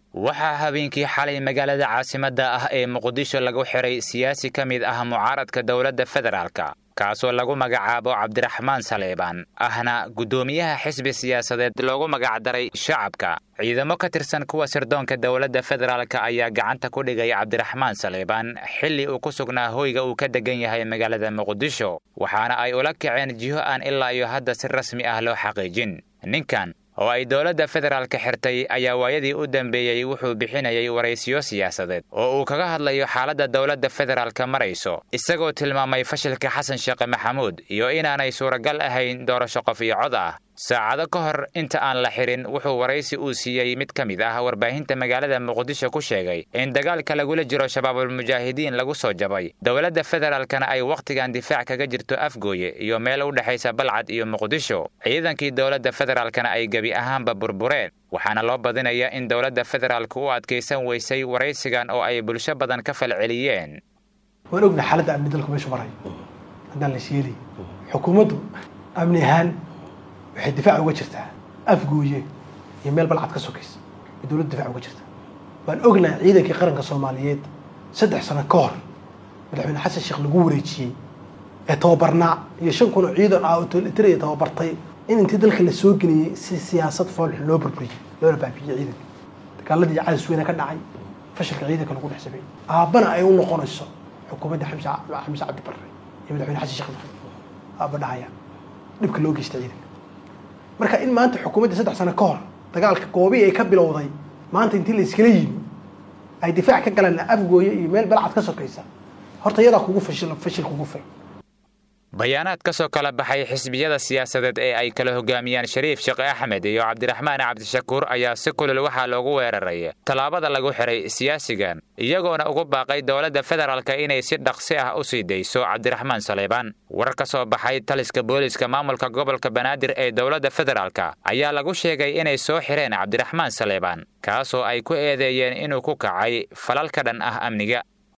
waxaa habeenkii xalay magaalada caasimadda ah ee muqdisho lagu xiray siyaasi ka mid ah mucaaradka dowladda federaalka kaasoo lagu magacaabo cabdiraxmaan saleebaan ahna guddoomiyaha xisbi siyaasadeed loogu magacdaray shacabka ciidamo ka tirsan kuwa sirdoonka dowladda federaalka ayaa gacanta ku dhigay cabdiraxmaan saleebaan xilli uu ku sugnaa hoyga uu ka degan yahay magaalada muqdisho waxaana ay ula kaceen jiho aan ilaa iyo hadda si rasmi ah loo xaqiijin ninkan oo ay dowladda federaalka xirtay ayaa waayadii u dambeeyey wuxuu bixinayay waraysiyo siyaasadeed oo uu kaga hadlayo xaaladda dowladda federaalka marayso isagoo tilmaamay fashilka xasan sheekhe maxamuud iyo inaanay suuragal ahayn doorasho qof iyo cod ah saacado ka hor inta aan la xirin wuxuu waraysi uu siiyey mid ka mid ah warbaahinta magaalada muqdisho ku sheegay in dagaalka lagula jiro shabaabulmujaahidiin lagu soo jabay dowladda federaalkana ay wakhtigan difaac kaga jirto afgooye iyo meel u dhexaysa balcad iyo muqdisho ciidankii dowladda federaalkana ay gebi ahaanba burbureen waxaana loo badinayaa in dowladda federaalka u adkaysan weysay waraysigan oo ay bulsho badan ka falceliyeen waan ogna xaaladda amni dalku meeshu marayo haddaan la sheelay xukuumaddu amni ahaan waxay difaac uga jirtaa afgooye iyo meel balcad ka sokaysa ay dowladda difaac uga jirtaa waan ognaha ciidankii qaranka soomaaliyeed saddex sano ka hor madaxweyne xasan sheekh lagu wareejiyey ee tababarnaa iyo shan kun oo ciidan ah oo tolitariya tababartay in intii dalka la soo geliyey si siyaasad foolxun loo burburiyey loona baabiyey ciidanka dagaaladii cadis weyne ka dhacay fashilka ciidanka lagu dhex sameeyey aabbana ay u noqonayso xukuumadda xamse xamse cabdi barre iyo madaxweyne xasan sheekh maxamed aabba dhahaya dhibka loo geysta ciidanka marka in maanta xukuumaddii saddex sano ka hor dagaalka goobii ay ka bilowday maanta intii la iskala yimi ay difaac ka galeen afgooye iyo meel balcad ka sokaysa horta iyadaa kugu fashil fashil kugu fay bayaanaad ka soo kala baxay xisbiyada siyaasadeed ee ay kala hogaamiyaan shariif sheekh axmed iyo cabdiraxmaan cabdishakuur ayaa si kulul waxaa loogu weeraray tallaabada lagu xiray siyaasigan iyagoona ugu baaqay dowladda federaalka inay si dhaqsi ah u sii dayso cabdiraxmaan saleebaan warar ka soo baxay taliska booliska maamulka gobolka banaadir ee dowladda federaalka ayaa lagu sheegay inay soo xireen cabdiraxmaan saleebaan kaasoo ay ku eedeeyeen inuu ku kacay falal ka dhan ah amniga